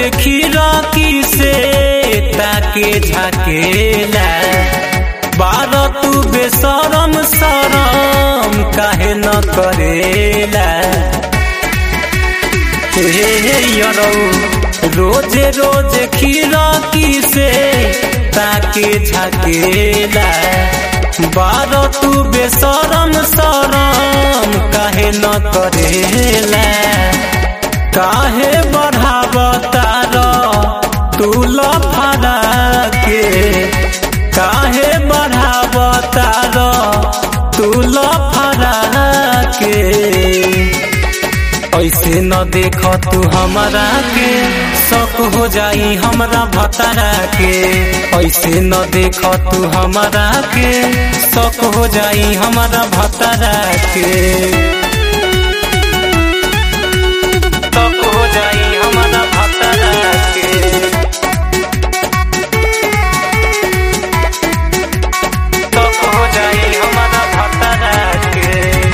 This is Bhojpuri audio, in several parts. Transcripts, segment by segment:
खिड़की से ताके झाकेला बार तू बेसरम सरम काहे न करेला हे हे यरौ रोजे रोजे खिड़की से ताके झाकेला बार तू बेसरम सरम काहे न करेला काहे बढ़ावतार तू लफड़ा के काहे बढ़ावतार तू लफड़ा के ऐसे न देख तू हमारा के शक हो जाई हमरा भतारा के ऐसे न देख तू हमारा के शक हो जाई हमरा भतारा के शक हो जाई हमरा भतारा के शक हो जाई हमरा भतारा के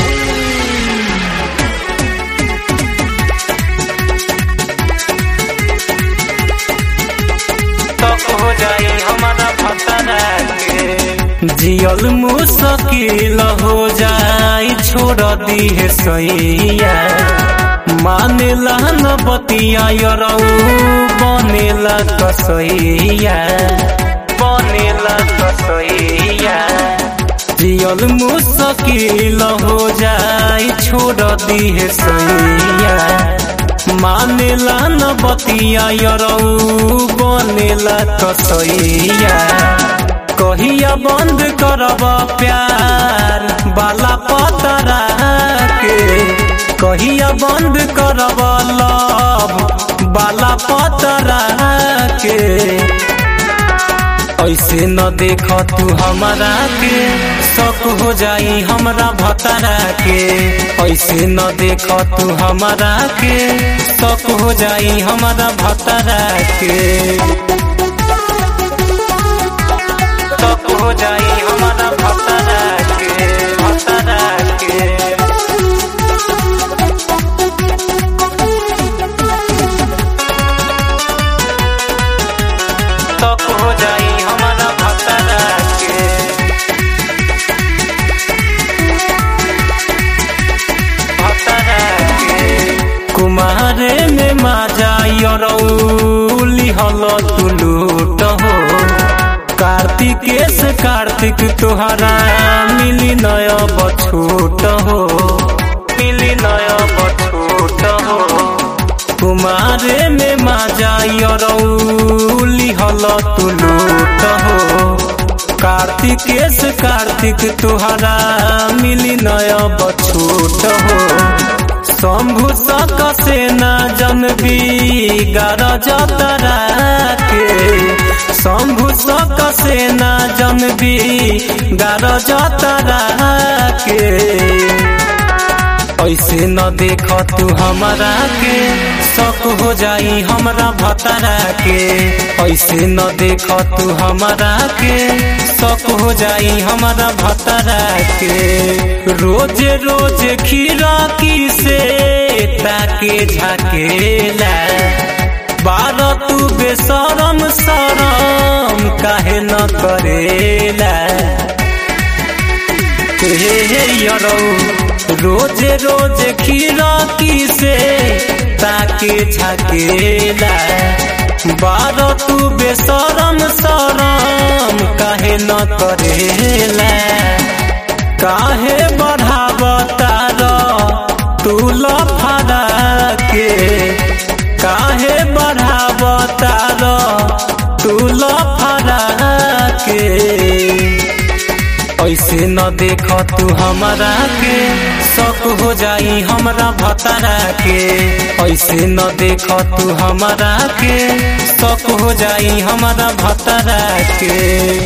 तक हो जाई हमारा भतारा के जियल मुश्किल हो जाई छोड़ दी है सैया मानेला न बतिया यरौ बनेला कसैया बनेला कसैया जियल मुश्किल हो जाई छोड़ दी है सैया मानेला न बतिया यरौ बनेला कसैया कहिया बंद करब प्यार बाला पतरा के कहिया बंद करब लव बाला पतरा के ऐसे न देख तू हमारा के शक हो जाई हमरा भतारा के ऐसे न देख तू हमारा के शक हो जाई हमरा भतारा के शक हो जाई हमरा भतारा के भतारा के शक हो जाई हमरा भतारा के कुमारे में माजा यरौली हल तुलूट हो कार्तिकेश कार्तिक तोहरा मिली नय बछूट हो मिली नय बछूट हो कुमारे में माजा यरौली हल तुलूट हो कार्तिकेश कार्तिक तोहरा मिली नय बछूट हो शंभु सक से न जनबी गरज तरा के शंभु सक से न जनबी गरज तरा के ऐसे न देख तू हमारा के शक हो जाई हमरा भतारा के ऐसे न देख तू हमारा के शक हो जाई हमरा भतारा के रोज रोज खिड़की से ताके झाकेला बार तू बेसरम सरम काहे न करेला हे हे यरौ रोज रोज खिड़की से ताके झाकेला बार तू बेसरम सरम काहे न करेला काहे बढ़ावतार तू लफड़ा के काहे बढ़ावतार तू लफड़ा के ऐसे न देख तू हमारा के शक हो जाई हमरा भतारा के ऐसे न देख तू हमारा के शक हो जाई हमरा भतारा के